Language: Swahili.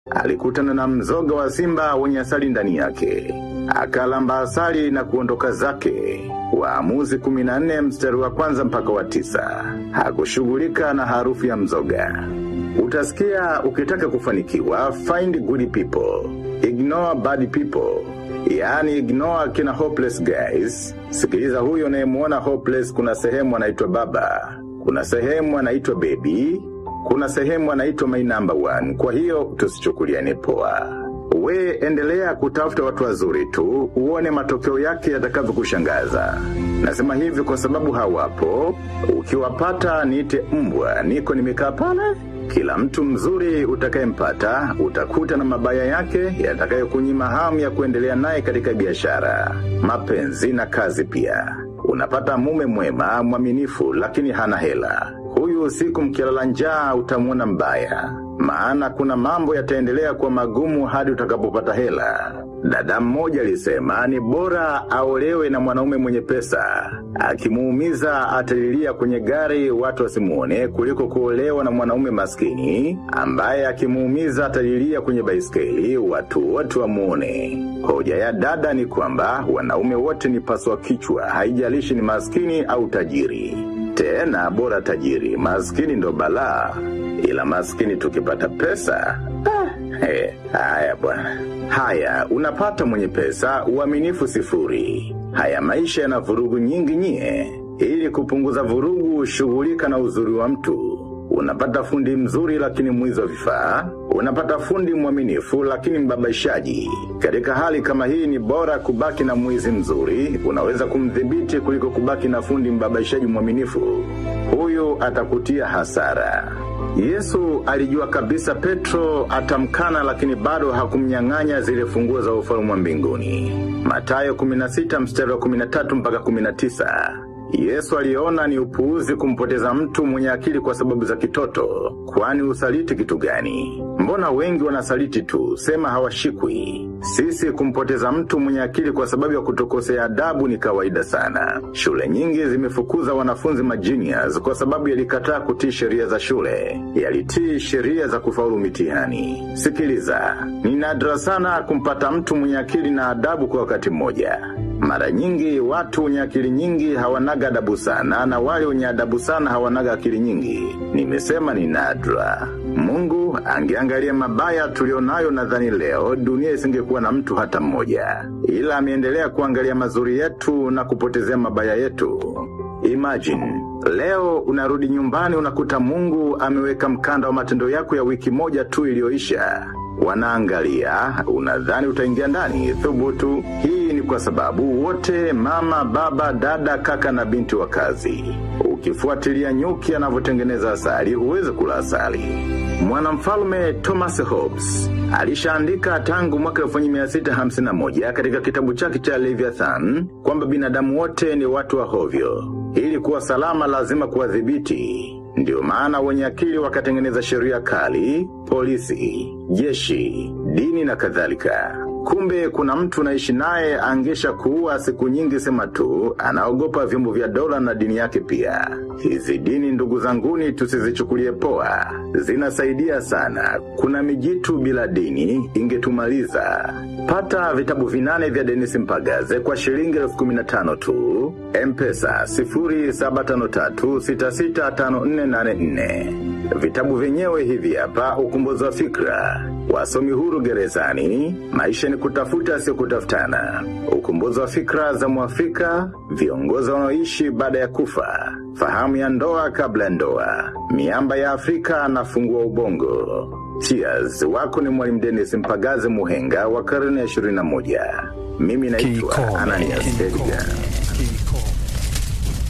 alikutana na mzoga wa simba wenye asali ndani yake. Akalamba asali na kuondoka zake. Waamuzi 14 mstari wa kwanza mpaka wa tisa. Hakushughulika na harufu ya mzoga. Utasikia ukitaka kufanikiwa, find good people, ignore bad people. Yaani ignore kina hopeless guys. Sikiliza huyo unayemuona hopeless kuna sehemu anaitwa baba. Kuna sehemu anaitwa baby. Kuna sehemu anaitwa my number one. Kwa hiyo tusichukuliane poa. We endelea kutafuta watu wazuri tu, uone matokeo yake yatakavyokushangaza. Nasema hivi kwa sababu hawapo, ukiwapata niite mbwa, niko nimekaa pale. Kila mtu mzuri utakayempata, utakuta na mabaya yake yatakayokunyima hamu ya kuendelea naye katika biashara, mapenzi na kazi pia. Unapata mume mwema, mwaminifu, lakini hana hela. Huyu usiku mkilala njaa utamuona mbaya. Maana kuna mambo yataendelea kwa magumu hadi utakapopata hela. Dada mmoja alisema ni bora aolewe na mwanaume mwenye pesa. Akimuumiza atalilia kwenye gari watu wasimuone kuliko kuolewa na mwanaume maskini ambaye akimuumiza atalilia kwenye baiskeli watu wote wamuone. Hoja ya dada ni kwamba wanaume wote ni paswa kichwa haijalishi ni maskini au tajiri. Tena bora tajiri, maskini ndo balaa. Ila maskini tukipata pesa, ah, he, haya bwana. Haya, unapata mwenye pesa, uaminifu sifuri. Haya maisha yana vurugu nyingi nyie. Ili kupunguza vurugu, shughulika na uzuri wa mtu. Unapata fundi mzuri lakini mwizi wa vifaa. Unapata fundi mwaminifu lakini mbabaishaji. Katika hali kama hii ni bora kubaki na mwizi mzuri, unaweza kumdhibiti kuliko kubaki na fundi mbabaishaji mwaminifu. Huyu atakutia hasara. Yesu alijua kabisa Petro atamkana lakini bado hakumnyang'anya zile funguo za ufalme wa mbinguni. Matayo 16 mstari wa 13 mpaka 19. Yesu aliona ni upuuzi kumpoteza mtu mwenye akili kwa sababu za kitoto, kwani usaliti kitu gani? Mbona wengi wanasaliti tu, sema hawashikwi. Sisi kumpoteza mtu mwenye akili kwa sababu ya kutokosea adabu ni kawaida sana. Shule nyingi zimefukuza wanafunzi majinias kwa sababu yalikataa kutii sheria za shule, yalitii sheria za kufaulu mitihani. Sikiliza, ni nadra sana kumpata mtu mwenye akili na adabu kwa wakati mmoja. Mara nyingi watu wenye akili nyingi hawanaga adabu sana na wale wenye adabu sana hawanaga akili nyingi. Nimesema ni nadra. Mungu angeangalia mabaya tulionayo nadhani leo dunia isingekuwa na mtu hata mmoja. Ila ameendelea kuangalia mazuri yetu na kupotezea mabaya yetu. Imagine, leo unarudi nyumbani unakuta mungu ameweka mkanda wa matendo yako ya wiki moja tu iliyoisha. Wanaangalia, unadhani utaingia ndani, thubutu. Hii ni kwa sababu wote mama, baba, dada, kaka na binti wa kazi. Ukifuatilia nyuki anavyotengeneza asali, huwezi kula asali. Mwanamfalme Thomas Hobbes alishaandika tangu mwaka 1651 katika kitabu chake cha Leviathan kwamba binadamu wote ni watu wa hovyo. Ili kuwa salama lazima kuwadhibiti. Ndio maana wenye akili wakatengeneza sheria kali, polisi, jeshi, dini na kadhalika. Kumbe kuna mtu naishi naye angesha kuua siku nyingi sema tu, anaogopa vyombo vya dola na dini yake pia. Hizi dini ndugu zanguni tusizichukulie poa. Zinasaidia sana. Kuna mijitu bila dini ingetumaliza. Pata vitabu vinane vya Dennis Mpagaze kwa shilingi elfu kumi na tano tu. Mpesa 0753665484. Vitabu vyenyewe hivi hapa ukumbuzi wa fikra. Wasomi huru gerezani, maisha ni kutafuta sio kutafutana. Ukumbuzi wa fikra za Mwafrika, viongozi wanaoishi baada ya kufa. Fahamu ya ndoa kabla ya ndoa. Miamba ya Afrika na fungua ubongo. Cheers, wako ni mwalimu Dennis Mpagaze Muhenga wa karne ya 21. Mimi naitwa Kikome. Ananias Edgar.